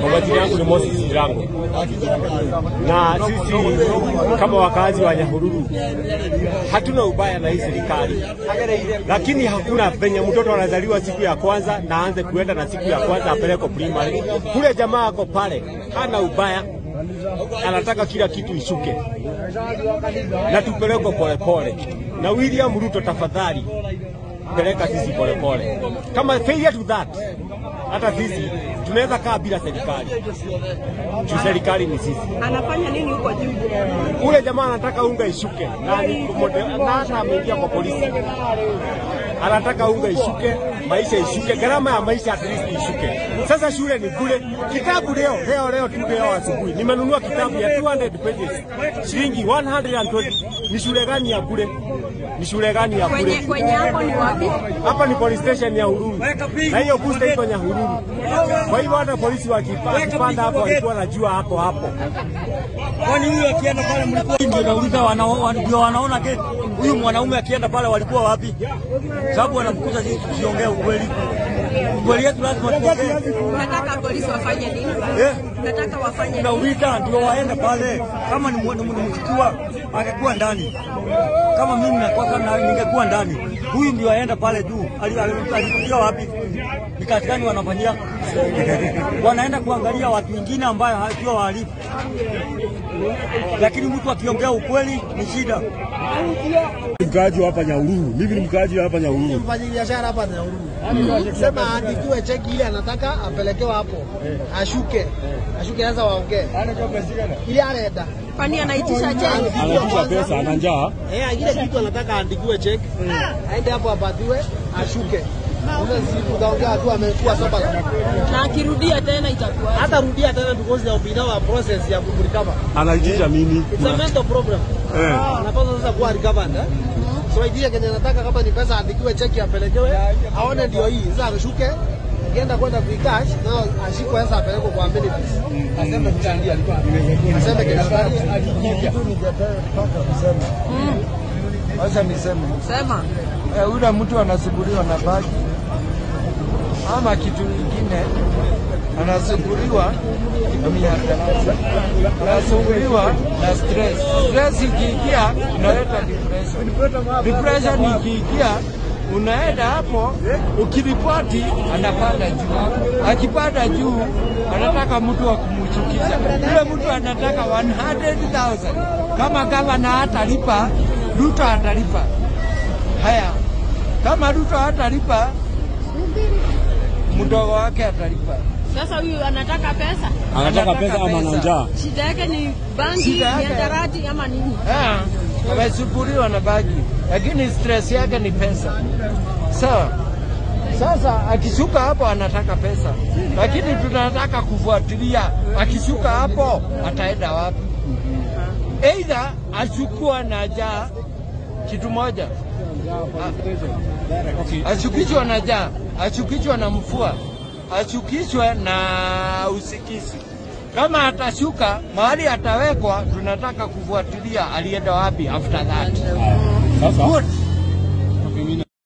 Kwa majina yangu ni Moses Jirango, na sisi kama wakazi wa Nyahururu hatuna ubaya na hii serikali, lakini hakuna venye mtoto anazaliwa siku ya kwanza na aanze kuenda na siku ya kwanza apelekwe primary. Kule jamaa ako pale, hana ubaya, anataka kila kitu ishuke na tupelekwe polepole. Na William Ruto, tafadhali peleka sisi polepole. Kama failure to that, hata sisi tunaweza kaa bila serikali juu serikali ni sisi. Anafanya nini huko juu? Ule jamaa anataka unga ishuke na ni mode- na hata ameingia kwa polisi, anataka unga ishuke, maisha ishuke, gharama ya maisha at least ishuke. Sasa shule ni bure, kitabu leo leo leo tu leo asubuhi nimenunua kitabu ya 200 pages shilingi 120. Ni shule gani ya bure? Ni shule gani ya Kwenye bure? kwenye hapo ni wapi? Hapa ni police station ya Hururu na hiyo booster iko Nyahururu. Kwa hivyo hata polisi wakipa- wakipanda hapo walikuwa wanajua hapo hapo. Kwani huyu akienda pale mlikuwa ndio nauliza wana- wa- ndio wanaona ke huyu mwanaume akienda pale walikuwa wapi? Sababu wanamkuta sisi tusiongee ukweli. Ukweli yetu lazima tuongee. Nataka polisi wafanye nini? Eh? Nataka wafanye nini? Tunauliza ndio waende pale. Kama ni mwa- ni mchukua angekuwa ndani. Kama mimi nakosa na ningekuwa ndani. Huyu ndio aenda pale juu. Ali- ali- Alikuja wapi? Ni kazi gani wanafanyia? Wanaenda kuangalia watu wengine ambayo sio wahalifu. Lakini mtu akiongea ukweli ni shida. mkaaji wa hapa Nyahururu. Mimi ni mkaaji wa hapa Nyahururu. mfanya biashara hapa Nyahururu. Sema aandikiwe cheki ile anataka apelekewe hapo, ashuke ashuke, sasa waongee ile anaenda Kwani anaitisha cheki? Anaitisha pesa, ana njaa. eh, ile kitu anataka aandikiwe cheki, aende hapo apatiwe, ashuke. Sasa si tutaongea tu amekuwa saba, Na akirudia tena itakuwa hata rudia tena because ya ubinawa process ya kumrecover. Anaitisha mimi. It's a mental problem. Eh. Anapaswa sasa kuwa recovered eh? So idea kenye nataka kama ni pesa aandikiwe cheki apelekewe, aone ndio hii. Sasa ashuke akienda kwenda kuikash na ashikwe sasa apelekwe kwa amenities. Aseme mchangia alikuwa. Aseme kinataka Wacha niseme sema. eh, yule mtu anasumbuliwa na bagi ama kitu kingine, anasumbuliwa na mihadarati, anasumbuliwa na stress. Stress ikiingia inaleta depression. Depression ikiingia unaenda hapo, ukiripoti anapanda juu, akipanda juu anataka mtu wa kumchukiza. Yule mtu anataka 100,000 kama gavana hatalipa, Ruto atalipa. Haya, kama Ruto hatalipa, mdogo wake atalipa. Sasa huyu anataka pesa. Anataka pesa ama ana njaa. Shida yake ni bangi, Shida yake- mihadarati ama nini? Ah, amesumbuliwa na bagi, lakini stress yake ni pesa. Sawa. Sasa akishuka hapo anataka pesa, lakini tunataka kufuatilia akishuka hapo ataenda wapi? Aidha achukua na jaa kitu moja, Ah, achukishwa na jaa, achukishwa na mfua, achukishwe na usikizi. Kama atashuka mahali atawekwa, tunataka kufuatilia alienda wapi after that. Sasa Good.